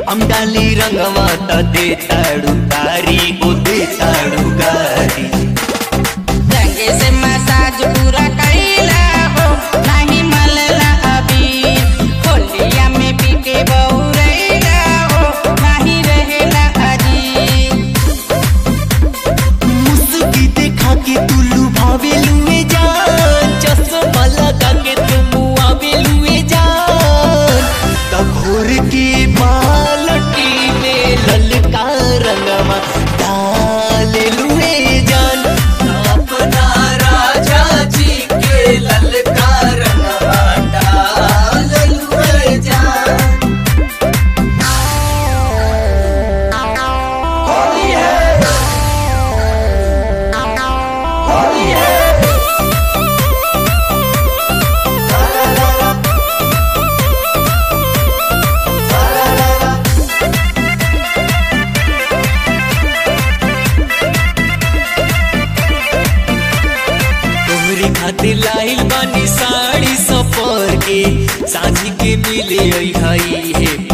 हम डाली रंगवा त दे ताड़ू तारी ओ दे ताड़ू गारी रंगे से मसाज पूरा कैला हो नहीं मलला अभी होलिया में पीके बहुरैला हो नहीं रहेला अजी मुस्की देखा के तू लुभावे लुए जान चश्मा लगा के तू मुआवे लुए जान तब घोर के बालटी में ललका रंगवा डाल लुए जान अपना राजा जी के ललका रंगवा डाल लुए जान होली है होली है तोहरे खातिर लाइल बानी साड़ी सफर के साझी के मिले आई हाई हे